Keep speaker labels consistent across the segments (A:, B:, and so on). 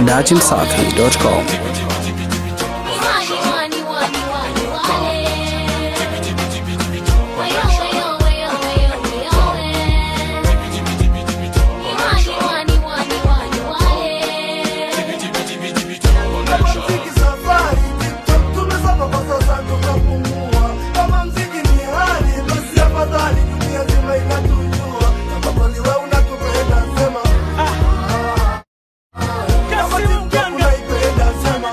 A: dachimsafi.com.
B: Kama mziki safari, TikTok tumesoma kwa sasa tukapumua. Kama mziki ni hali, basi afadhali dunia nzima inatujua. Kama kweli wewe unatupenda, sema. Kama TikTok unaipenda, sema.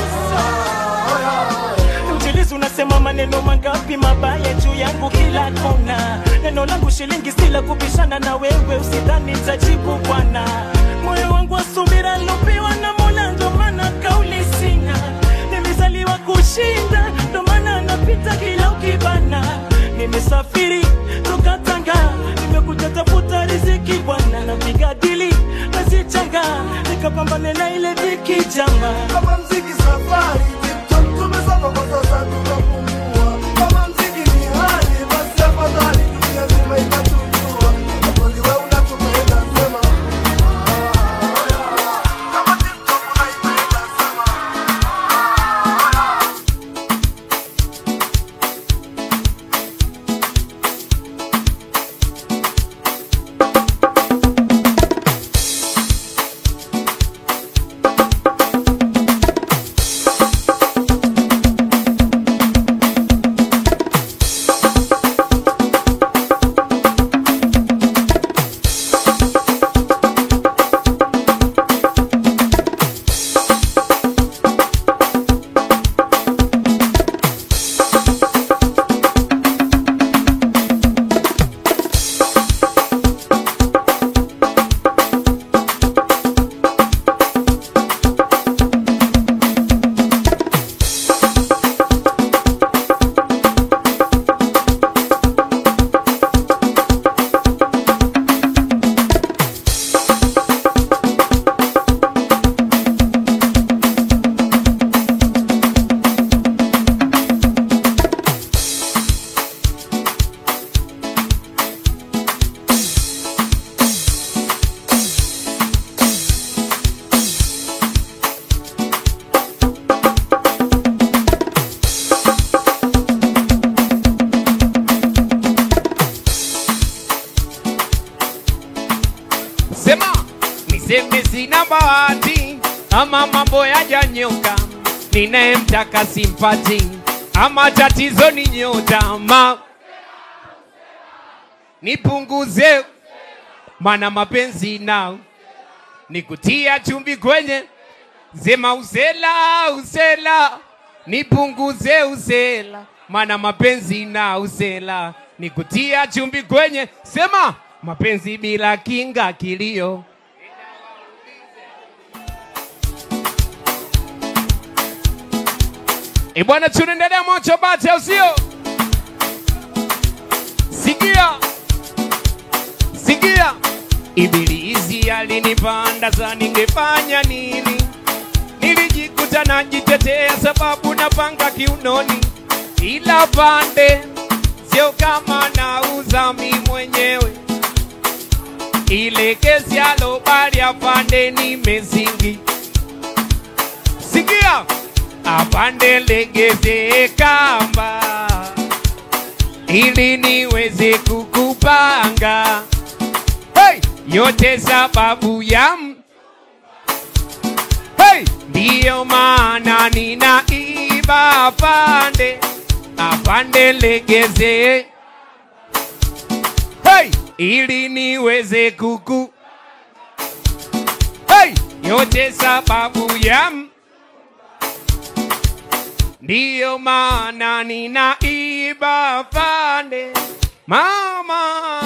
C: Mjilizi unasema maneno mangapi mabaya juu yangu kila kona. Neno langu shilingi sila kubishana na wewe, usidhani nitajibu bwana. Moyo wangu wa subira lopewa na Mola, ndo maana kauli sina. Nimezaliwa kushinda, ndo maana napita kila ukibana. Nimesafiri toka Tanga, nimekuja tafuta riziki bwana, napiga dili nazichanga, nikapambane na ile dhiki jamaa.
B: Kama mziki safari, TikTok tumesoma kwa sasa tukapumua. Kama mziki ni hali, basi afadhali dunia nzima inatujua. Kama kweli wewe unatupenda, sema. Kama TikTok unaipenda, sema.
D: Sema niseme sina bahati ama mambo yajanyoka, ninayemtaka simpati ama tatizo ni nyota ma nipunguze, mana mapenzi nao nikutia chumvi kwenye sema usela usela, nipunguze usela, mana mapenzi na usela nikutia chumvi kwenye sema mapenzi bila kinga kilio E bwana, tunaendelea mocho bate, au sio? Sikia, sikia, Ibilisi alinipanda za ningefanya nini? Nilijikuta najitetea sababu napanga kiunoni, ila pande sio kama nauza mi mwenyewe, ile kesi alobali apande nimezingi. Sikia, apande legeze kamba ili niweze kukupanga hey! yote sababu ya m- hey! ndiyo maana ninaiba apande apande legeze hey! ili niweze kuku hey! yote sababu ya m- ndiyo maana ninaiba pande mama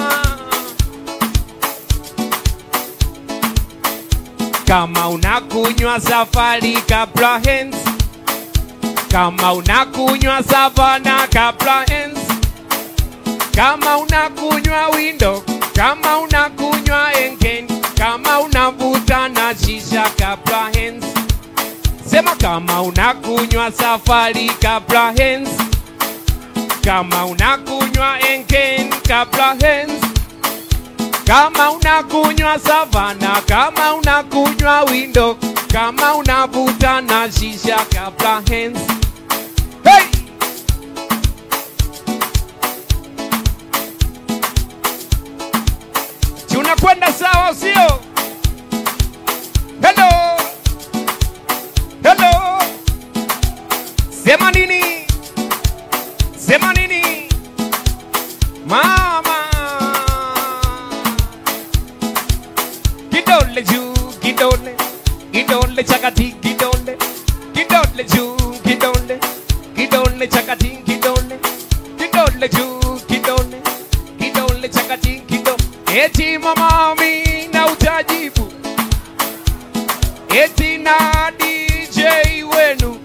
D: kama unakunywa safari kabla hens kama unakunywa savana kabla hens kama unakunywa windo kama unakunywa engen kama unavuta na shisha kabla hens sema kama unakunywa safari kabla hens kama unakunywa engen kabla hens kama unakunywa savana kama unakunywa windo kama unavuta na shisha kabla hands hey! tunakwenda sawa sio hello hello sema nini sema nini mama kidole juu kidole kidole chakati kidole kidole juu kidole kidole chakati kidole kidole juu kidole kidole chakati kidole eti mama mina utajibu eti na DJ wenu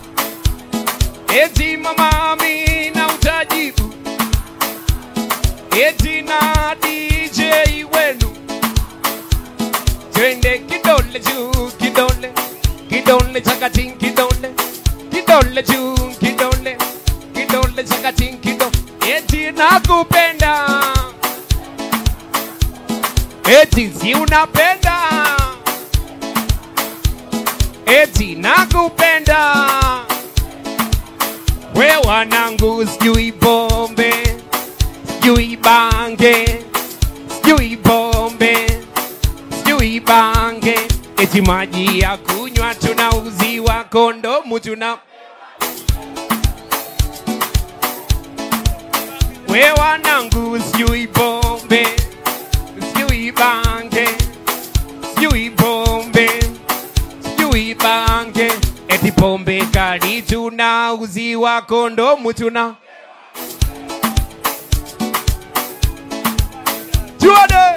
D: eti mama mina utajibu eti na DJ wenu twende kidole juu kidole kidole chakati kidole kidole juu kidole kidole chakati kidole eti nakupenda eti si unapenda eti nakupenda we wanangu sijui pombe sijui bange sijui pombe sijui bange eti maji ya kunywa tunauziwa kondomu tuna we wanangu sijui pombe sijui bange sijui pombe sijui bange eti pombe kali tunauziwa kondomu tuna tuone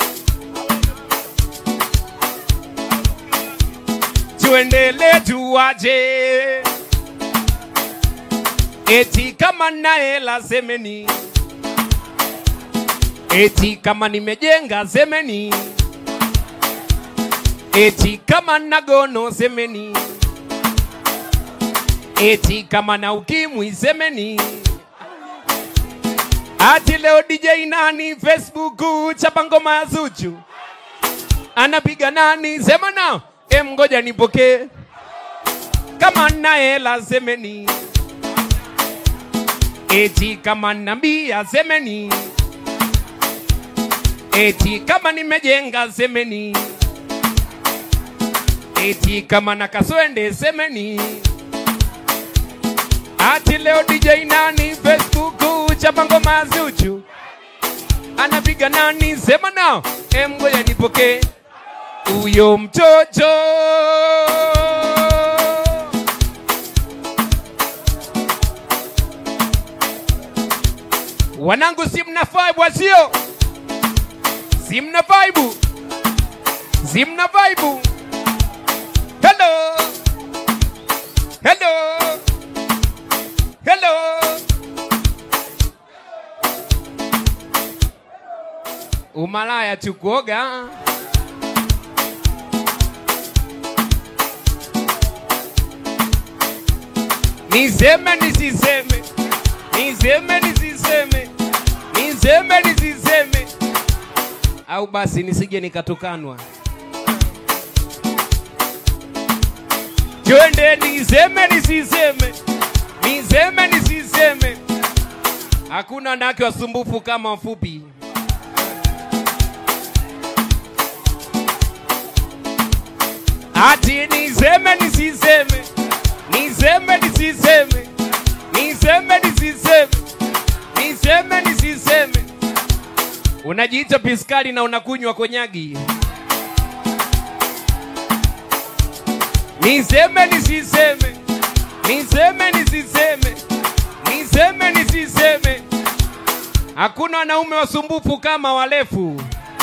D: tuendele tuwaje eti kama na hela semeni eti kama nimejenga semeni eti kama na gono semeni eti kama na ukimwi semeni ati leo DJ nani Facebook chapa ngoma ya Zuchu anapiga nani sema na em ngoja nipokee kama na hela semeni eti kama nambia semeni eti kama nimejenga semeni eti kama na kaswende semeni ati leo DJ nani Facebook chapa ngoma ya Zuchu anapiga nani sema nao em ngoja nipokee huyo mtoto wanangu si mna vibe wasio si mna vibe si mna vibe hello hello hello umalaya tukuoga niseme nisiseme niseme nisiseme niseme nisiseme au basi nisije nikatukanwa twende niseme nisiseme niseme nisiseme hakuna wanawake wasumbufu kama wafupi ati niseme nisiseme niseme nisiseme niseme nisiseme niseme nisiseme unajiita piskari na unakunywa konyagi niseme nisiseme niseme nisiseme niseme nisiseme hakuna wanaume wasumbufu kama walefu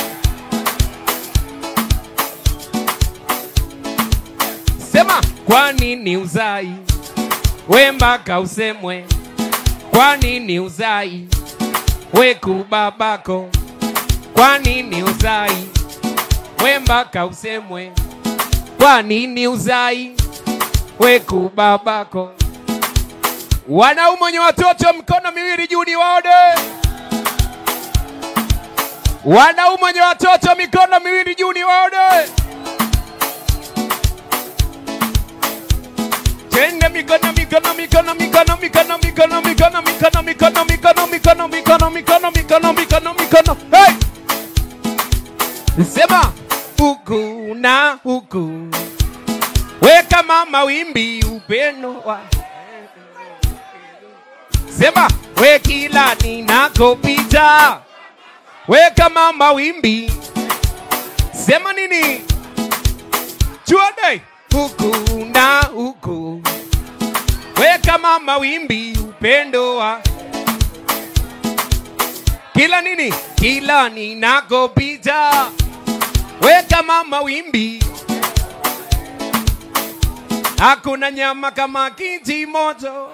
D: sema kwa nini uzai we mpaka usemwe kwa nini uzai we kubabako kwa nini uzai we mpaka usemwe kwa nini uzai we kubabako wanaume wenye watoto mikono miwili juu ni waone wanaume wenye watoto mikono miwili juu ni waone mikono mikono mikono mikono mikono mikono mikono mikono mikono mikono mikono mikono mikono hey sema huku na huku weka mama wimbi upendo wa sema we kila ninakopita weka mama wimbi sema nini chuade huku na huku weka mama wimbi upendo wa kila nini kila ninakopita weka mama wimbi hakuna nyama kama kiti moto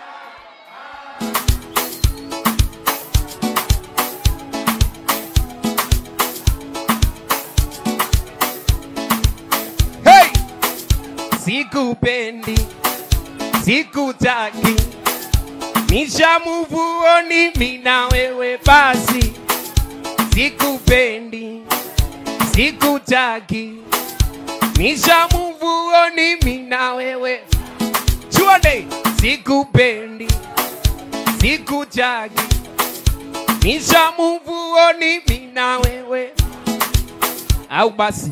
D: hey! sikupendi sikutaki nishamuvuoni mina wewe basi sikupendi sikutaki nishamuvuoni mina wewe chuande sikupendi sikutaki nishamuvuoni mina wewe au basi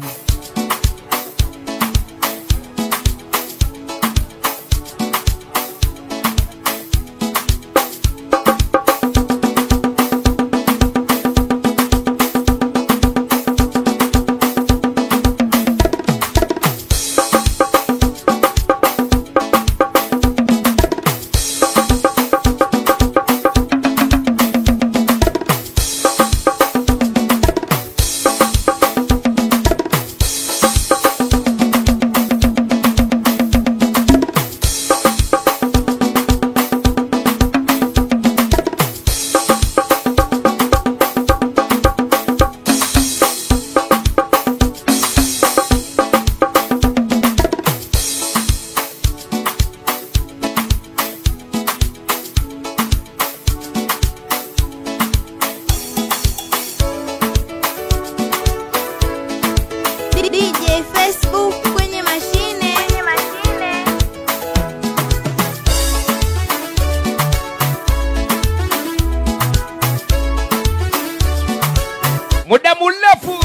A: DJ Facebook kwenye mashine. Kwenye mashine.
D: muda mrefu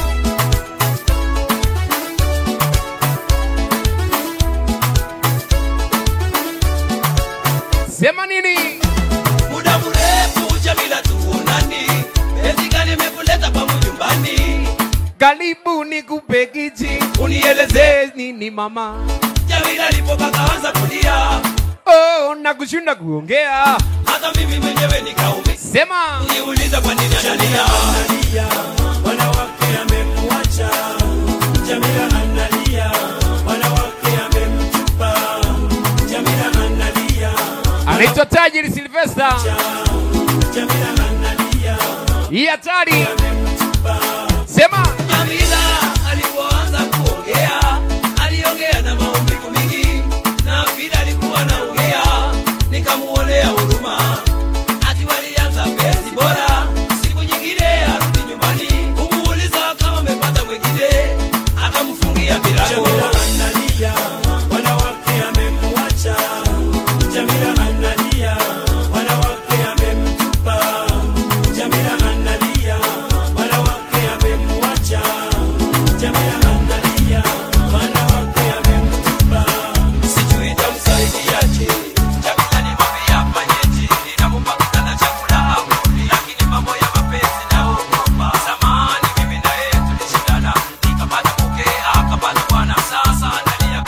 D: sema nini
E: muda mrefu Jamila tuonani, penzi gani imekuleta kwangu nyumbani?
D: karibu nikupe kiti unieleze nini mama
E: Jamila alipopaka anza kulia,
D: oh, nakushinda kuongea
E: hata mimi mwenyewe nikaumia.
D: sema
E: Niuliza kwa nini analia, wanawake amekuacha. Jamila analia, wanawake amemtupa. Jamila analia,
D: anaitwa tajiri silvesta
E: Jamila analia,
D: hii hatari sema
E: Jamila alipoanza kuongea aliongea na maumivu mingi, na vile alikuwa anaongea nikamuonea huruma. Ati walianza penzi bora, siku nyingine arudi nyumbani kumuuliza kama amepata mwingine, akamfungia milango. Analia, wanawake amemwacha. Jamila analia, wanawake amemtupa. Jamila analia, wanawake amemwacha. Jamila analia, wanawake amemtupa. Sijui tamsaidiaje. Jamila ni mami hapa nyeti, ninampa kitanda chakula hakuli, lakini mambo ya mapenzi naogopa. Zamani mimi na yeye tulishindana, nikapata mke akapata bwana, sasa analia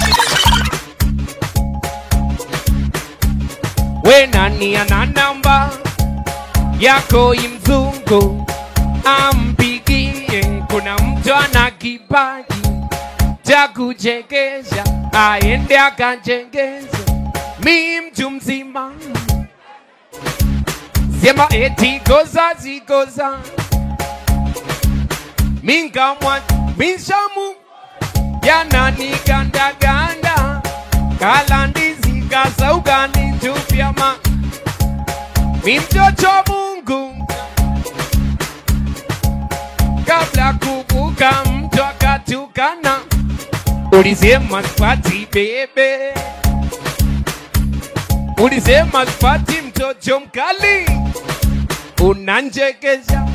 D: we nani ana namba yako imzungu ampigie kuna mtu ana kipaji cha kuchekesha aende akachekesha mi mtu mzima sema eti goza zigoza mingamwa mishamu yananigandaganda kalandizi kasaugani tupyama mi mtoto wa Mungu kabla kuvuka mtu akatukana ulisema spati bebe ulisema spati mtoto mkali unanjekesha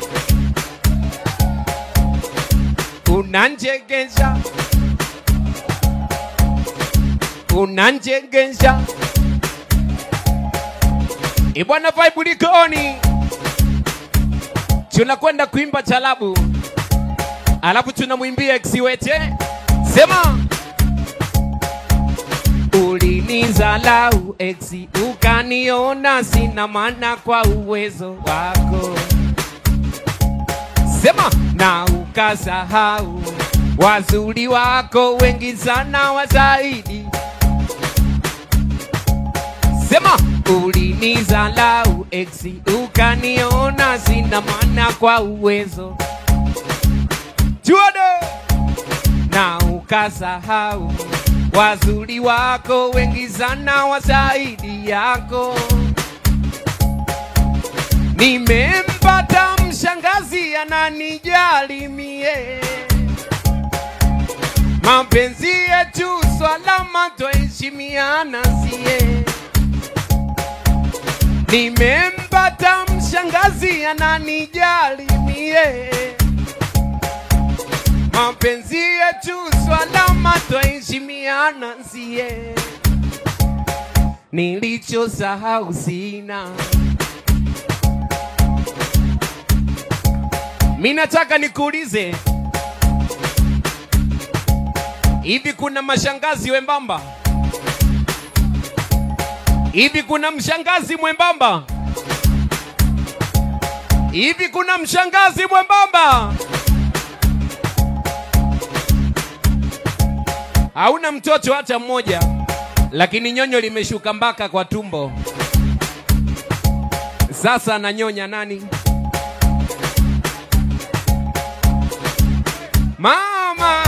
D: unanjekesha unanjekesha ibwana vibe likoni tunakwenda kuimba chalabu alafu tunamwimbia exiwete sema ulinizalau exi ukaniona sina maana kwa uwezo wako sema na ukasahau wazuri wako wengi sana wa zaidi sema ulinizalau exi ukaniona sina maana kwa uwezo juado na ukasahau wazuri wako wengi sana wa zaidi yako nimempata mshangazi ananijali mie mapenzi yetu swalama twaheshimiana sie nimempata mshangazi ananijali mie mapenzi yetu swalama twaheshimiana sie nilichosahau sina mi nataka nikuulize hivi kuna mashangazi wembamba hivi kuna mshangazi mwembamba hivi kuna mshangazi mwembamba hauna mtoto hata mmoja lakini nyonyo limeshuka mpaka kwa tumbo sasa ananyonya nani mama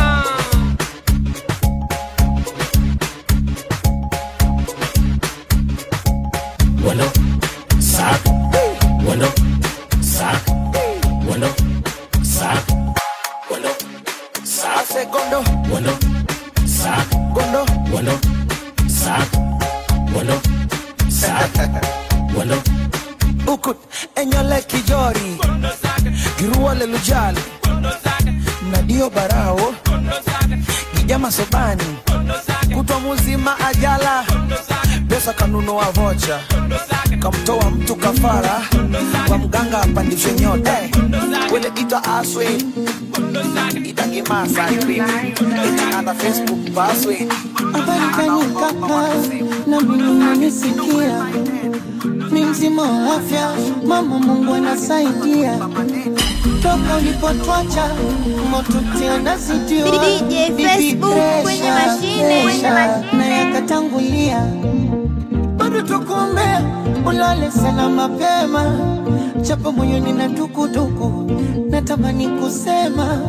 E: Wano, sak, wano, sak, wano, sak, wano, sak,
B: Segundo,
E: wano, sak,
B: gondo,
E: wano, sak, wano, sak, wano,
B: ukut, enyole kijori, giruole lujali, nadio barao, gijama sobani, kutwa muzima ajala, pesa kanunua vocha, kamtoa mtu kafara, kwa mganga apandishe nyota, wele ita aswe, itangimasa, ana Facebook password,
F: Habari gani kaka, na mimi unanisikia? Mi mzima wa afya, mama Mungu anasaidia. Toka ulipotwacha moto tena zidio.
A: DJ
F: Bibi
A: Facebook,
F: Pressure,
A: kwenye mashine, kwenye
F: Pressure,
A: mashine.
F: na yakatangulia bado tukuombea ulale sana mapema, japo moyoni na dukuduku, natamani kusema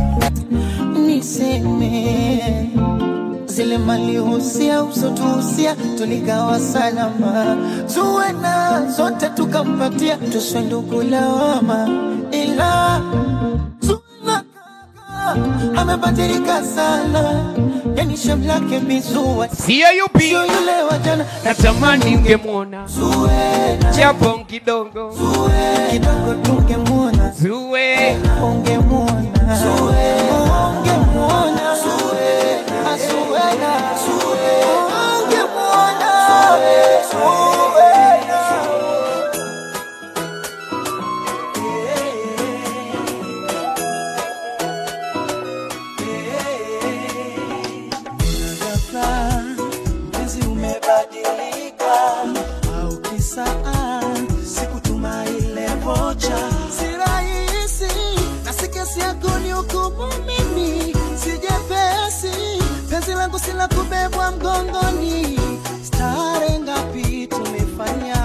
F: niseme zile malihusia usotuhusia tuligawa salama, zuwe na zote tukampatia, tuswe ndugu lawama, ila Zuena kaka amebadilika sana, yani shem lake bizua
D: siyo yupi
F: sio yule wa jana.
D: natamani ungemwona
F: Zuena,
D: japo kidogo
F: Zuena, kidogo tungemwona
D: zuwe
F: ungemwona ungemwona Zuena, Zuena, ungemwona Zuena. ghafla mpenzi umebadilika au kisaa sikutuma ile vocha si rahisi na si kesi yako ni hukumu mimi sijepesi penzi langu si la kubebwa mgongoni stare ngapi tumefanya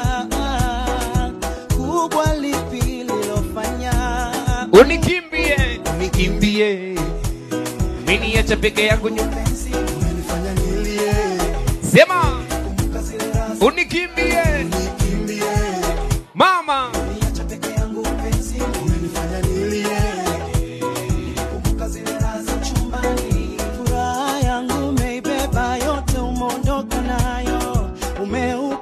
F: kubwa lipi lilofanya
D: unikimbie unikimbie miniacha peke yangu nyumba
B: umenifanya nilie,
D: sema
B: kumbuka zile raha
D: unikimbie
B: nikimbie,
D: mama
B: niacha peke yangu penzi, umenifanya nilie, kumbuka zile raha za chumbani,
F: furaha yangu umeibeba yote, umeondoka nayo, umeu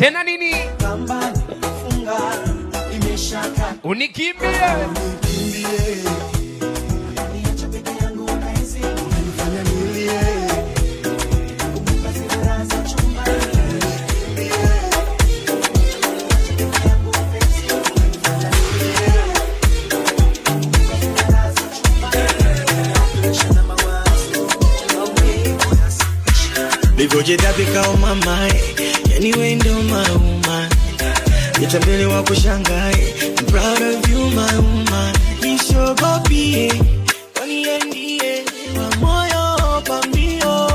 D: tena nini
F: kamba nimefunga imeshaka
D: unikimbie
F: niache peke yangu nahisi unanifanya nilie kumbuka zile raha za chumbani
G: Nilivyojidabika mama yani wewe ndio mauma nitambele wa kushangae I'm proud of you my woman nisogopie kwani yeye ndiye wa moyo pambio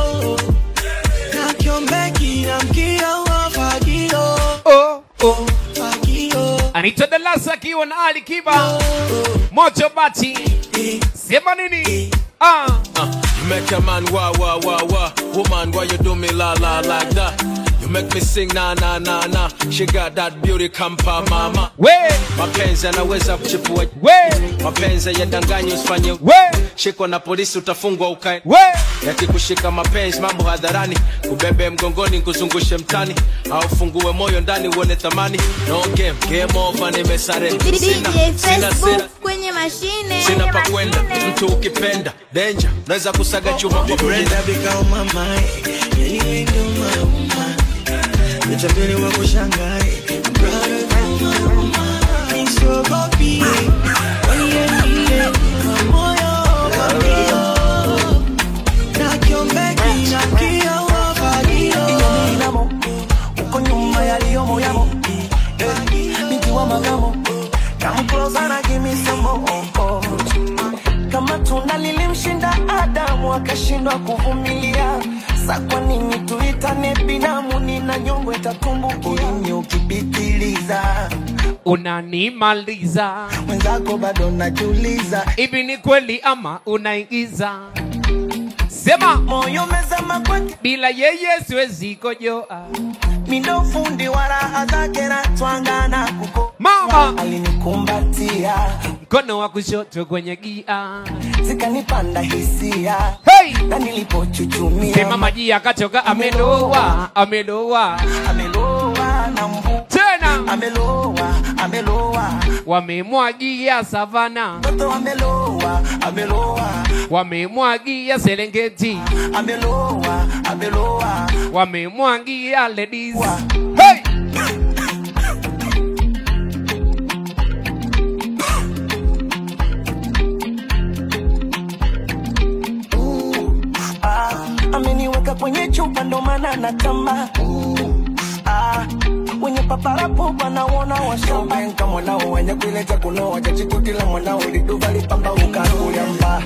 G: na kiombeki na mkio wa fagio
D: oh, oh.
G: fagio
D: Anita Dalasa akiwa na Ali Kiba moto bati sema nini ah.
H: You make a man wah wah wah wah. Woman, why you do me la la like that? You make me sing na na na na. She got that beauty kampa mama.
D: we
H: Mapenzi yanaweza kuchipua.
D: we
H: Mapenzi yadanganya usifanye.
D: we
H: Shikwa na polisi utafungwa ukae.
D: we
H: Yakikushika mapenzi mambo hadharani, kubebe mgongoni kuzungushe mtani, au fungue moyo ndani uone thamani. No game, game over, nimesare.
A: DJ
H: Sina, sina, sina.
A: Facebook kwenye mashine.
H: Sina pa kwenda, mtu ukipenda danger, naweza kusaga chuma kwa brenda.
G: Nilivyojidabika mama yani wewe ndio mauma nitambele wa kushangae I'm proud of you my woman nisogopie kwani yeye ndiye wa moyo pambio na kiombeki na mkio wa fagio
F: inamo uko nyuma yaliyomo yamo Eh, binti wa magamo Come closer na give me some more oh. kama tunda lilimshinda adamu akashindwa kuvumilia sa kwa nini tuitane binamu nina nyongo itatumbukia ulimi ukipitiliza
D: unanimaliza
F: mwenzako bado najiuliza
D: hivi ni kweli ama unaigiza sema
F: moyo mezama kwake
D: bila yeye siwezi kojoa
F: mindo fundi wa raha zake na twangana kuko
D: mama
F: alinikumbatia
D: mkono wa kushoto kwenye gia
F: zikanipanda hisia
D: hey!
F: na nilipochuchumia
D: sema maji yakatoka ameloa ameloa
F: ameloa na mbu
D: tena
F: ameloa ameloa
D: wamemwagia savana
F: mtoto ameloa ameloa
D: wamemwagia serengeti
F: ameloa ameloa
D: wamemwagia ladies hey!
F: ah, ameniweka kwenye chupa ndo maana natamba ah, wenye paparapo wanaona washambenka mwanao wenye kuileta kunoa chachikutila mwanao liduva lipamba ukakulyamba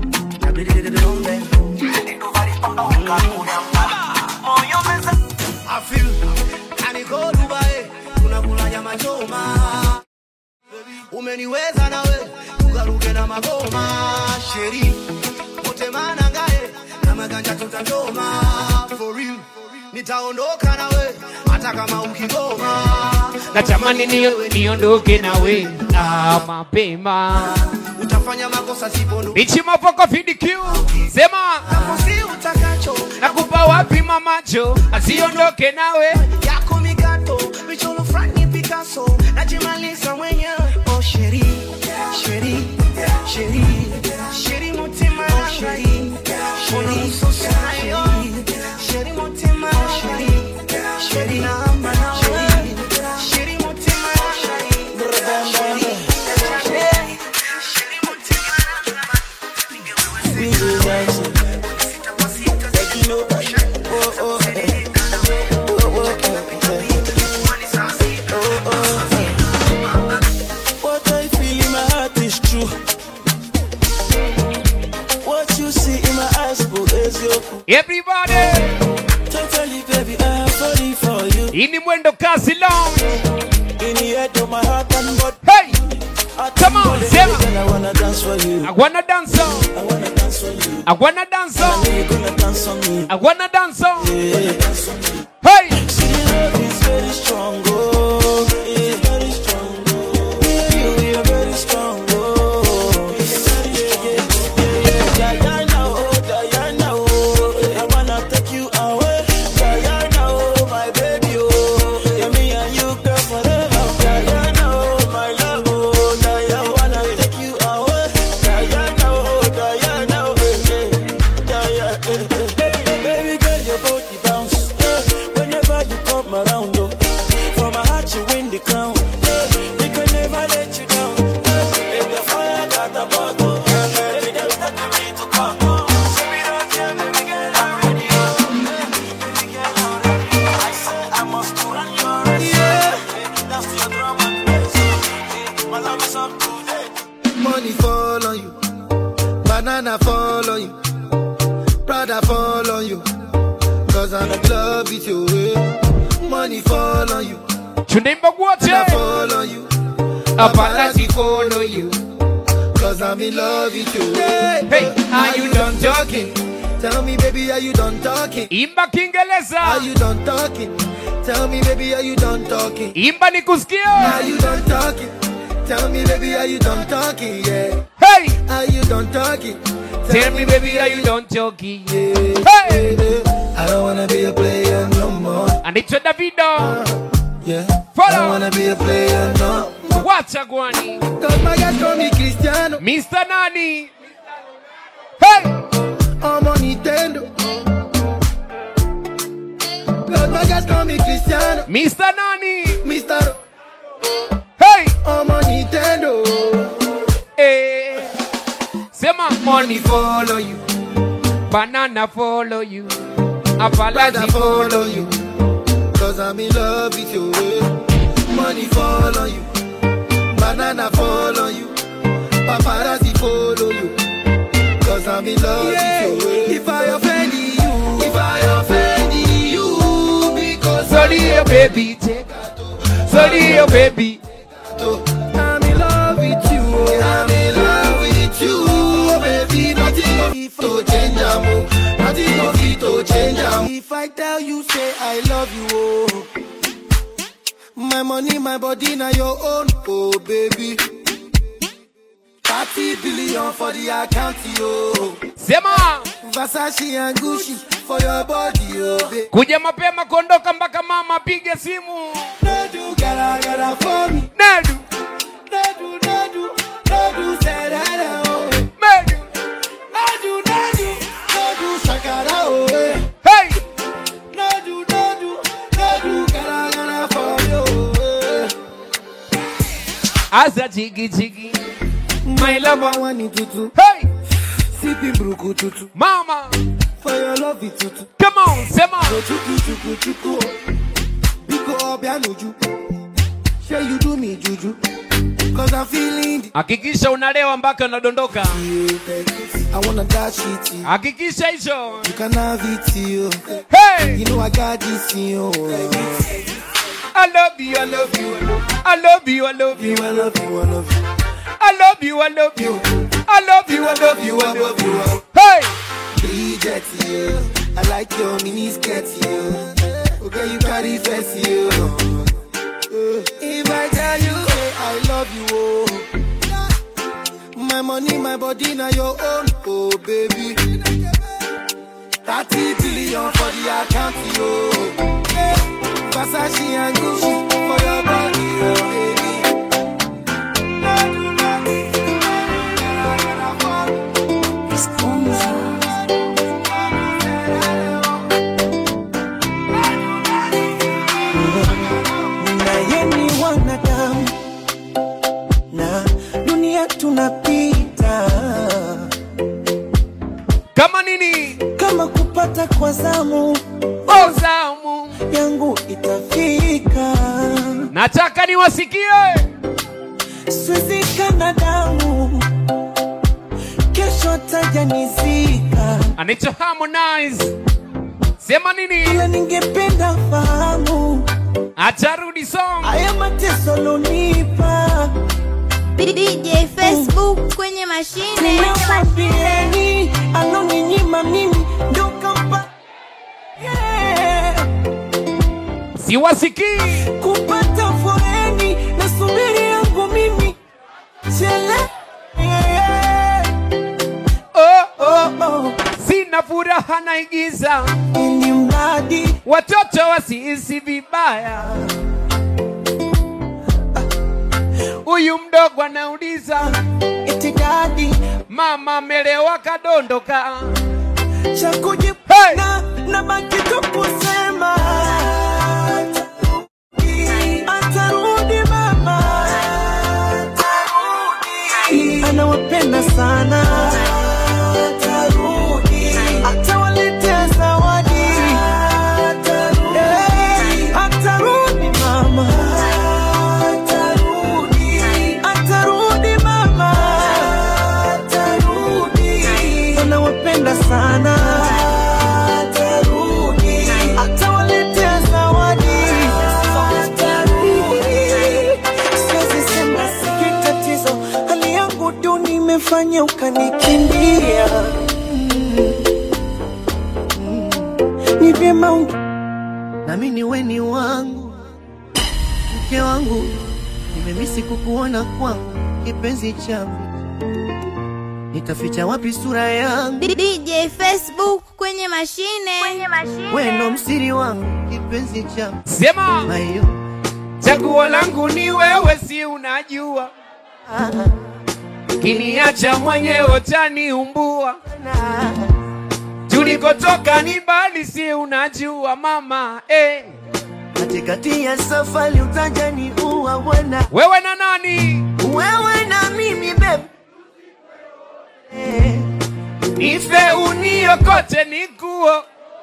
F: moyo meza
B: I feel kaniko Dubai tunakula nyama choma umeniweza nawe tukaruke na magoma sheri utemana ngae na maganja tutachoma for real nitaondoka nawe hata kama ukigoma
D: natamani nio- niondoke nawe ah, mapema
B: utafanya makosa sipondo
D: bichi mapoko fidq sema
B: si utakacho
D: nakupa wapi mamacho asiondoke nawe
B: yako mikato michoro frani Picasso najimaliza mwenyewe oh sheri sheri sheri sheri mutima sheri sheri sosayo sheri mutima sheri sheri namba sheri sheri mutima sheri sheri mutima
G: What I feel in my heart is true. What you see in my eyes, boo, is your
D: everybody
G: Totally, baby, I am falling for you.
D: hii ni mwendo kasi long
G: In the head of my heart and body.
D: hey
G: I
D: Come on,
G: baby,
D: Zema.
G: girl, I wanna dance for you.
D: i wanna dance on
G: I wanna dance for you.
D: i wanna dance
G: I
D: on
G: know you're gonna dance on me.
D: i wanna dance on
G: Yeah, dance on me.
D: hey
G: See, the love is very strong, oh, yeah, very strong, oh. Yeah, you, you're very strong, oh. Yeah, yeah, yeah, yeah, Diana, oh, Diana, oh. I wanna take you away, Diana, oh, my baby, oh. Yeah,
B: Rather fall on you. Cause I'm in love with you. eh. Money fall on you.
D: Tunaimba wote.
B: Rather fall on you.
D: Paparazzi follow you.
B: Cause I'm in love with you. Hey,
D: Hey,
B: are you done talking? Tell me, baby, are you done talking?
D: Imba Kiingereza.
B: Are you done talking? Tell me, baby, are you done talking?
D: Imba nikusikie.
B: Are you done talking? Tell me, baby, are you done talking? Yeah.
D: Hey,
B: Are you done talking?
D: tell me baby, are you done talking?
B: Yeah.
D: Hey,
B: I don't wanna be a player no more.
D: anaitwa Davido.
B: Yeah.
D: Follow.
B: I don't wanna be a player no more.
D: Wacha gwani.
B: Cause my guys call me Cristiano.
D: Mr. Nani. Hey,
B: I'm on Nintendo. Cause my guys call me Cristiano.
D: Mr. Nani.
B: Mr.
D: Hey,
B: I'm on Nintendo.
D: eh. Sema money follow you. Banana follow you.
B: Rather
D: Apalazi
B: follow
D: follow
B: you.
D: you.
B: Cause I'm in love with you. eh. Money fall on you. Banana fall on you. Paparazzi follow you. Cause I'm in love with you. eh. If I offend you, if I offend you, because
D: Sorry, oh baby, take. Sorry, oh baby.
B: I'm in love with you. I'm in love with you, baby. Nothing of it to change am. Nothing of it to change am. If I tell you, say I love you, oh. My money, my body, now your own, oh baby. 30 billion for the account, yo.
D: Sema
B: Versace and Gucci for your body, oh baby.
D: kuja mapema kuondoka mpaka mama apige simu.
B: No do gara gara for me.
D: Nedu,
B: No do, no do, no do, say that, oh.
D: medu.
B: Nadu, nadu, nadu, shakara, oh, eh.
D: Hey,
B: Nadu, nadu, nadu, gara, gara, for you, eh.
D: asa chigi chigi. My
B: I
D: lover.
B: want it tutu,
D: Hey,
B: sipping bruku tutu,
D: mama,
B: for your love it tutu.
D: come on, sema.
B: Go chuku, chuku, chuku, oh. Biko obianuju, say you do me juju, cause I'm feeling the
D: Hakikisha unalewa mpaka unadondoka.
B: I wanna dash it to you,
D: Hakikisha hicho.
B: you can have it to you.
D: Hey,
B: You know I got this in you,
D: I love you, I love you, I love you, I love you,
B: I love you, I love you.
D: I love you, I love you, I love you, I love you, I love you.
B: you.
D: Hey,
B: Bridget, you. I like your mini skirt, you. Okay, you carry face, you. If I tell you, say I love you, oh. My money, my body, now your own, oh baby. 30 billion for the account, yo. Versace and Gucci for your body, oh baby.
F: naye ni wanadamu na dunia tunapita
D: kama nini?
F: kama kupata kwa zamu
D: Ozamu.
F: yangu itafika
D: Nataka niwasikie.
F: swizika na damu kesho tajanizika
D: Anaitwa Harmonize. Sema nini?
F: ila ningependa fahamu
D: Atarudi song.
F: haya mateso lonipa
A: DJ Facebook kwenye mashine.
F: nimewambieni aloninyima mimi ndo kampa yeah.
D: Siwasikii.
F: kupata foreni na subiri yangu mimi chele yeah.
D: Oh,
F: oh, oh.
D: sina furaha naigiza,
F: ili mradi
D: watoto wasihisi vibaya. Huyu mdogo anauliza,
F: itikadi
D: mama amelewa kadondoka.
F: cha kujibu
D: Hey!
F: na, na baki tu kusema atarudi mama anawapenda sana atawaletea zawadi Eh, atarudi mama atarudi mama anawapenda sana nifanye ukanikimbia ni vyema unge nami ni weni wangu mke wangu nimemisi kukuona kwangu kipenzi changu nitaficha wapi sura yangu
A: DJ Facebook kwenye mashine. Kwenye mashine.
F: weno msiri wangu kipenzi changu
D: Sema
F: mayo
D: chaguo langu ni wewe, si unajua, kiniacha mwenyewe utaniumbua. Tulikotoka ni mbali, si unajua mama eh.
F: katikati ya safari utajani uwa bwana
D: Wewe na nani?
F: wewe na mimi bebe
D: Ife uniokote nikuo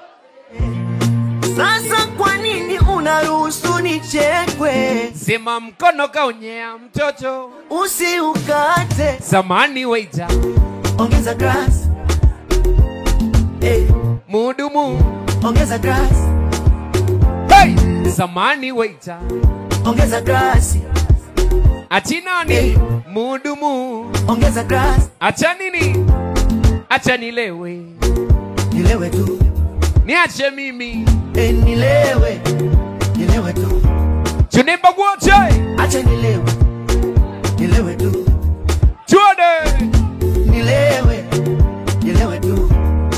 F: sasa kwa nini unaruhusu nichekwe
D: sema mkono kaonyea mtoto
F: usiukate
D: zamani waita
F: ongeza grass hey,
D: mudumu
F: ongeza grass
D: hey! zamani waita
F: ongeza grass
D: ati nani
F: Eh.
D: mudumu
F: ongeza grass
D: acha nini acha nilewe
F: nilewe tu
D: niache mimi
F: hey, nilewe nilewe tu
D: tunimba wote
F: acha nilewe nilewe tu
D: tuone
F: nilewe nilewe tu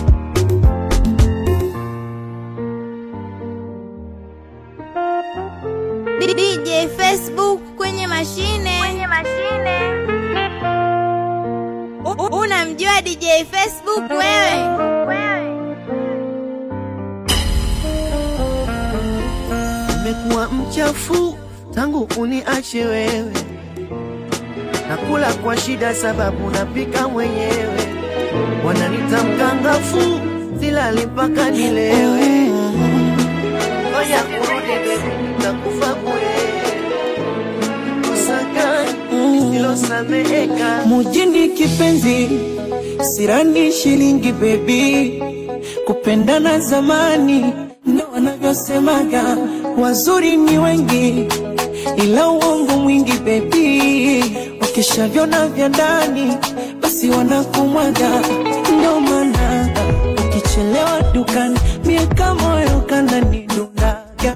A: DJ Facebook kwenye mashine. Kwenye mashine. U- Unamjua DJ Facebook wewe? Wewe.
F: nimekuwa mchafu tangu uniache wewe nakula kwa shida sababu napika mwenyewe wananita mkangafu silali mpaka nilewe ngoja kurudi bebi takufa bure kosa gani lisilosameheka
I: mujini kipenzi sirani shilingi bebi kupendana zamani ndo wanavyosemaga wazuri ni wengi ila uongo mwingi bebi wakishavyona vya ndani basi wanakumwaga ndo maana ukichelewa dukani mieka moyo kananidundaga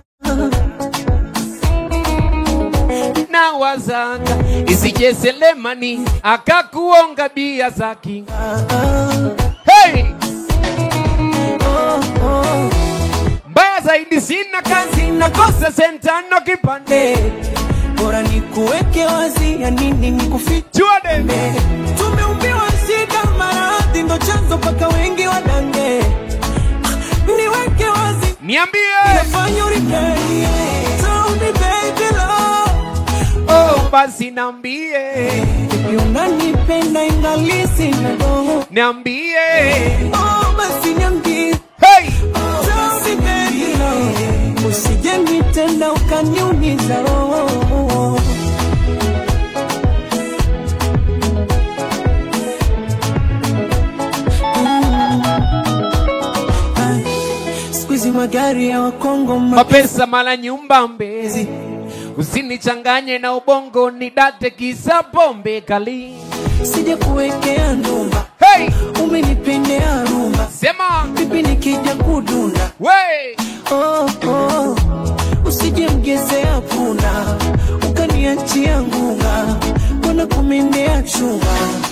D: na wazanga isije selemani akakuonga bia zaki hey! mbaya zaidi sina kazi nakosa sentano kipande
I: bora nikuweke wazi ya nini nikufiche
D: tuone
I: tumeumbiwa shida maradhi ndo chanzo mpaka wengi wadange niweke wazi
D: niambie
I: nafanya uripei Tell me baby love
D: oh, basi niambie
I: Baby unanipenda ingali sina roho
D: niambie
I: Oh basi niambie
D: hey!
I: Tell me baby love Usije nitenda ukaniumiza roho Ay, Siku hizi magari ya Wakongo ma-
D: mapesa mala nyumba mbezi usinichanganye na ubongo nidate kisa pombe kali
I: sija kuwekea ndumba
D: hey!
I: umenipendea rumba
D: sema
I: vipi nikija kudunda
D: we
I: oh, oh. usije mgezea punda ukaniachia ngunga mbona kumendea chuma